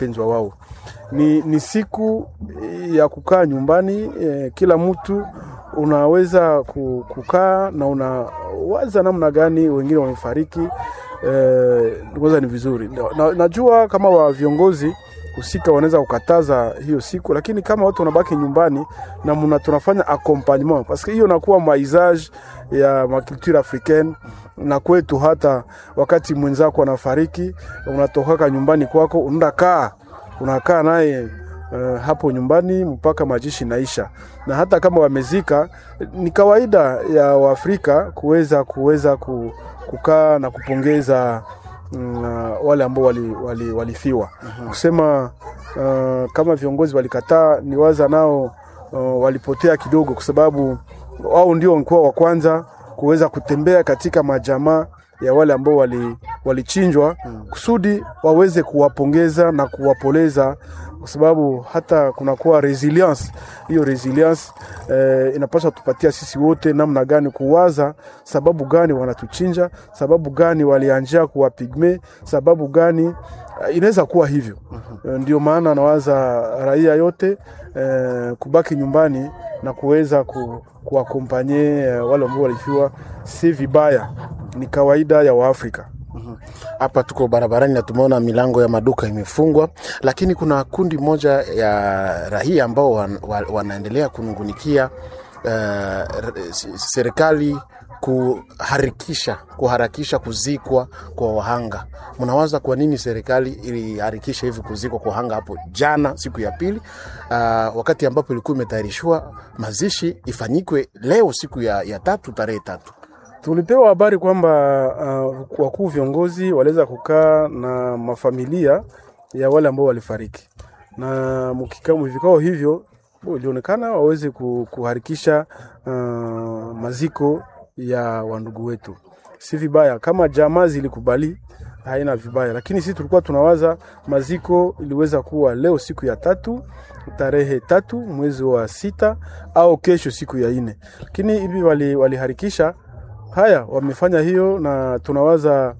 pendwa wao. Ni, ni siku ya kukaa nyumbani eh, kila mtu unaweza kukaa na unawaza namna gani wengine wamefariki. Eh, kwanza ni vizuri na, najua kama wa viongozi husika wanaweza kukataza hiyo siku, lakini kama watu wanabaki nyumbani na muna tunafanya accompagnement parce que hiyo nakuwa maisage ya makulture africaine na kwetu. Hata wakati mwenzako anafariki, unatoka nyumbani kwako unaenda kaa unakaa naye uh, hapo nyumbani mpaka majishi naisha, na hata kama wamezika, ni kawaida ya Waafrika kuweza kuweza kukaa na kupongeza mm, wale ambao walifiwa wali, wali mm-hmm. Kusema uh, kama viongozi walikataa, ni waza nao uh, walipotea kidogo, kwa sababu wao ndio walikuwa wa kwanza kuweza kutembea katika majamaa ya wale ambao walichinjwa wali kusudi waweze kuwapongeza na kuwapoleza, kwa sababu hata kunakuwa resilience. Hiyo resilience eh, inapaswa tupatia sisi wote namna gani kuwaza sababu gani wanatuchinja, sababu gani walianjia kuwa pigme, sababu gani inaweza kuwa hivyo. uh-huh. Ndio maana nawaza raia yote eh, kubaki nyumbani na kuweza ku, kuwakompanye wale ambao walifiwa, si vibaya, ni kawaida ya Waafrika. Hapa tuko barabarani na tumeona milango ya maduka imefungwa, lakini kuna kundi moja ya raia ambao wan, wan, wanaendelea kunungunikia uh, serikali kuharakisha kuharakisha kuzikwa kwa wahanga. Mnawaza kwa nini serikali iliharakisha hivi kuzikwa kwa wahanga hapo jana, siku ya pili, uh, wakati ambapo ilikuwa imetayarishwa mazishi ifanyikwe leo, siku ya, ya tatu, tarehe tatu? Tulipewa habari kwamba uh, wakuu viongozi waliweza kukaa na mafamilia ya wale ambao walifariki, na vikao hivyo ilionekana waweze kuharakisha uh, maziko ya wandugu wetu. Si vibaya kama jamaa zilikubali, haina vibaya, lakini sisi tulikuwa tunawaza maziko iliweza kuwa leo siku ya tatu tarehe tatu mwezi wa sita au kesho siku ya ine, lakini hivi waliharikisha wali haya wamefanya hiyo, na tunawaza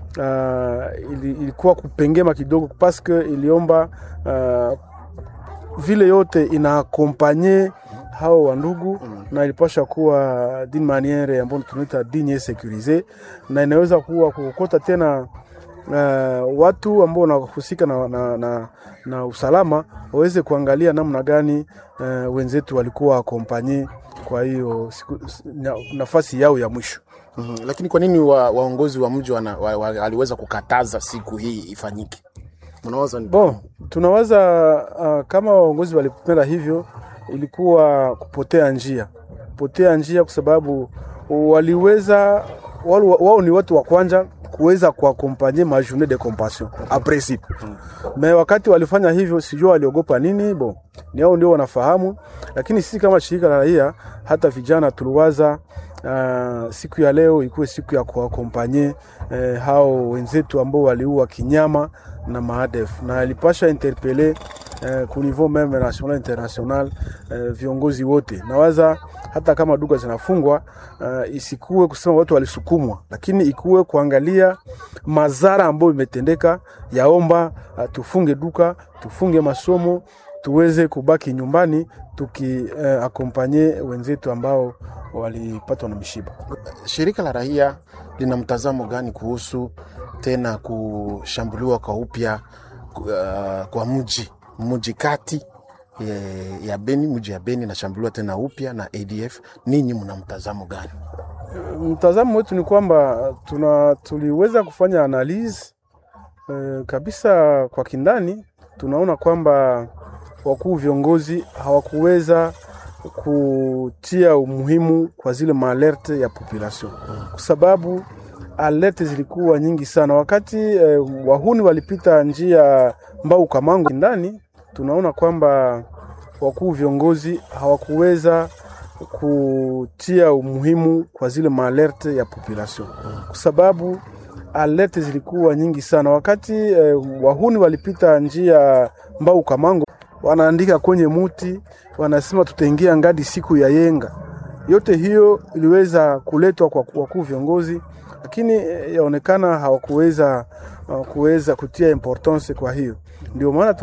uh, ili, ilikuwa kupengema kidogo paske iliomba uh, vile yote inaakompanye hao wandugu mm. na ilipasha kuwa din maniere ambayo tunaita digne securise, na inaweza kuwa kukota tena uh, watu ambao wanahusika na, na, na, na usalama waweze kuangalia namna gani uh, wenzetu walikuwa akompanye kwa hiyo nafasi yao ya mwisho. Mm-hmm. Lakini kwa nini wa, waongozi wa mji waliweza wa, wa, kukataza siku hii ifanyike? Unawaza ni bon, tunawaza uh, kama waongozi walipenda hivyo, ilikuwa kupotea njia, kupotea njia kwa sababu waliweza wao, wao ni watu wa kwanza kuweza kuakompanye ma journée de compassion a principe mm. Me wakati walifanya hivyo, sijua waliogopa nini, bon ni hao ndio wanafahamu, lakini sisi kama shirika la raia, hata vijana tuliwaza Uh, siku ya leo ikuwe siku ya kuakompanye eh, hao wenzetu ambao waliua kinyama na maadef na ilipasha interpele eh, ku niveau meme national international eh, viongozi wote. Nawaza hata kama duka zinafungwa uh, isikuwe kusema watu walisukumwa, lakini ikuwe kuangalia madhara ambayo imetendeka. Yaomba uh, tufunge duka, tufunge masomo, tuweze kubaki nyumbani tukiakompanye uh, wenzetu ambao walipatwa na mishiba. Shirika la raia lina mtazamo gani kuhusu tena kushambuliwa kwa upya uh, kwa mji mji kati ya, ya Beni, mji ya Beni nashambuliwa tena upya na ADF. Ninyi mna mtazamo gani? Mtazamo wetu ni kwamba tuna tuliweza kufanya analyze uh, kabisa kwa kindani, tunaona kwamba wakuu viongozi hawakuweza kutia umuhimu kwa zile maalerte ya population kwa sababu alerte zilikuwa nyingi sana wakati eh, wahuni walipita njia Mbau Kamango ndani. Tunaona kwamba wakuu viongozi hawakuweza kutia umuhimu kwa zile maalerte ya population kwa sababu alerte zilikuwa nyingi sana wakati eh, wahuni walipita njia Mbau Kamango wanaandika kwenye muti, wanasema tutaingia ngadi siku ya yenga. Yote hiyo iliweza kuletwa kwa wakuu viongozi, lakini yaonekana hawakuweza kuweza kutia importance. Kwa hiyo ndio maana